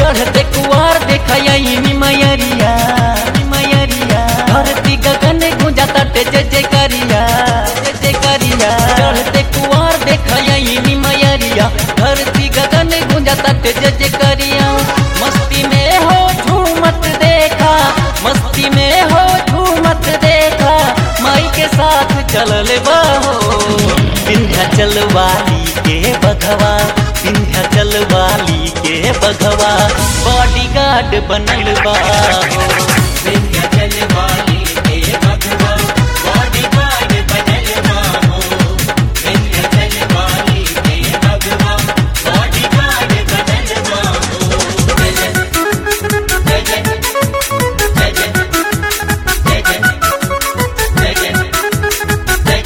चढ़ते कुआर देखई मयरिया मयरिया धरती गगन गुंजा तटे जय जय करिया जय जय करिया चढ़ते कुआर देखई मयरिया धरती गगन गुंजा तटे जय जय करिया मस्ती में हो झूमत देखा मस्ती में हो झूमत देखा माई के साथ चलल बाहो विंध्याचल वाली के बघवा विंध्याचल वाली के बघवा बॉडीगार्ड बनल बाहो विंध्याचल वाली के भगवा बॉडीगार्ड बनल बाहो विंध्याचल वाली के भगवा बॉडीगार्ड बनल बाहो जय जय जय जय जय जय जय जय जय जय जय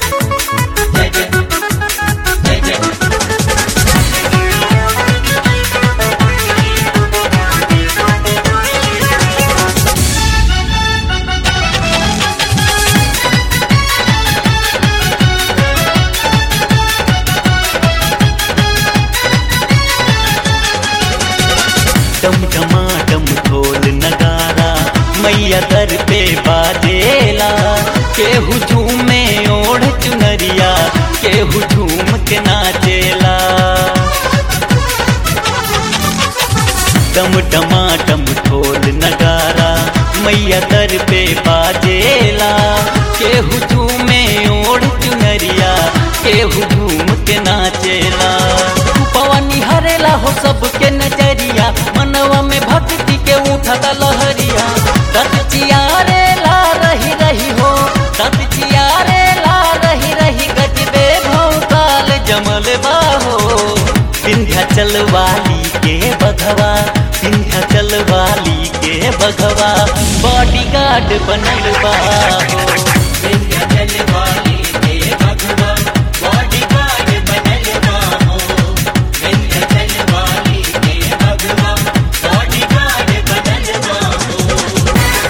जय जय जय जय डम डमाडम ढोल नगारा मैया दर पे बाजेला केहू झूमे ओढ़ चुनरिया केहू झूम के नाचेला डम डमाडम ढोल नगारा मैया दर पे बाजेला केहू झूमे ओढ़ चुनरिया केहू झूम के नाचेला पवनी हरेला हो सबके नजरिया मनवा में भक्ति के उठता लहरिया तत चियारे ला रही रही हो तत चियारे ला रही रही गजबे भौकाल जमल बाहो विंध्याचल वाली के बघवा विंध्याचल वाली के बघवा बॉडीगार्ड बनल बाहो विंध्याचल वाली के भगवा बॉडीगार्ड बनल बाहो विंध्याचल वाली के भगवा बॉडीगार्ड बनल बाहो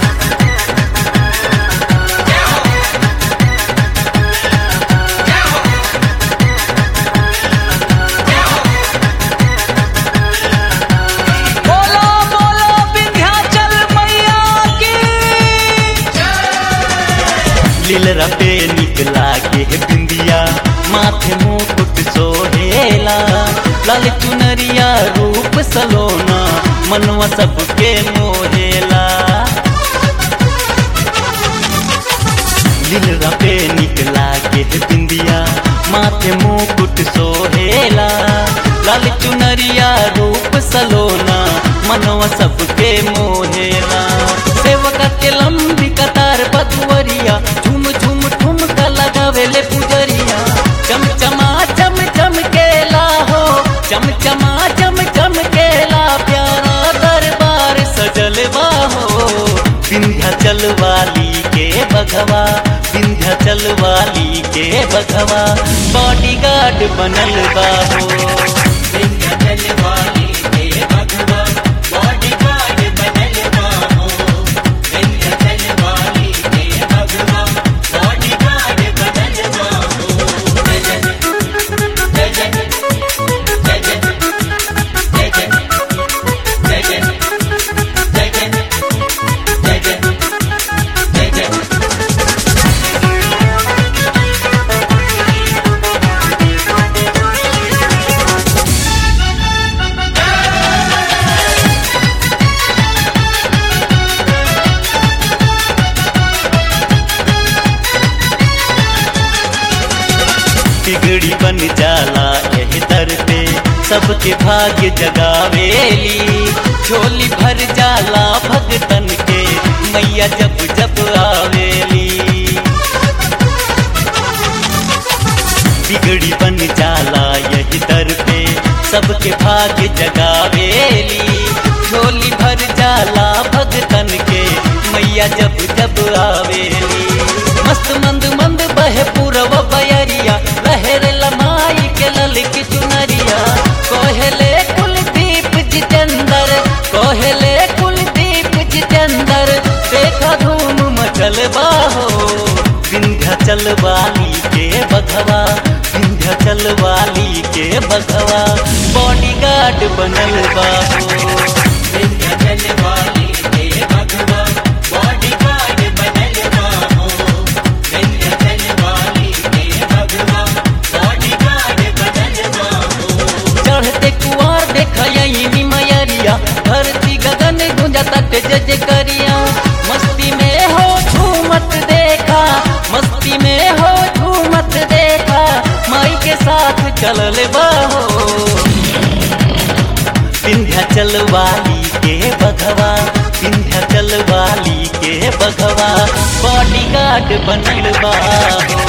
बोलो बोलो विंध्याचल मैया की लीलरा पे निकला के बिंदिया माथे मुकुट सोहेला लाल चुनरिया रूप सलोना मनवा सबके मोहेला लीलरा पे निकला के बिंदिया माथे मुकुट सोहेला लाल चुनरिया रूप सलोना मनवा सबके मोहेला सेवक के लंबी कतार बधुवरिया झुम झुम ठुमका लगावेले पुजरिया चमचमा चम चम केला हो चमचमा चम चम केला प्यारा दरबार सजल बाहो विंध्याचल वाली के बघवा विंध्याचल वाली के बघवा बॉडीगार्ड बनल बाहो विंध्याचल वाली के भगवा बॉडीगार्ड बनल बाहो विंध्याचल वाली के भगवा बॉडीगार्ड बनल बाहो जय जय जय जय जय जय जय जय जय जय जय जय जय जय जय बिगड़ी बन जाला एह दर पे सबके भाग्य जगावेली झोली भर जाला भगतन के मैया जब जब आवेली बिगड़ी बन जाला यही दर पे सबके भाग्य जगावेली झोली भर जाला भगतन के मैया जब जब आवेली मस्त मंद मंद बहे पूरब बयरिया लहर लमाई के ललकी चुनरिया कोहले कुलदीप जितेंद्र कोहले कुलदीप जितेंद्र देखा धूम मचल बाहो विंध्याचल वाली के बघवा विंध्याचल वाली के बघवा बॉडीगार्ड बनल बाहो विंध्याचल वाली के बघवा विंध्याचल वाली के बघवा बॉडीगार्ड बनल बा हो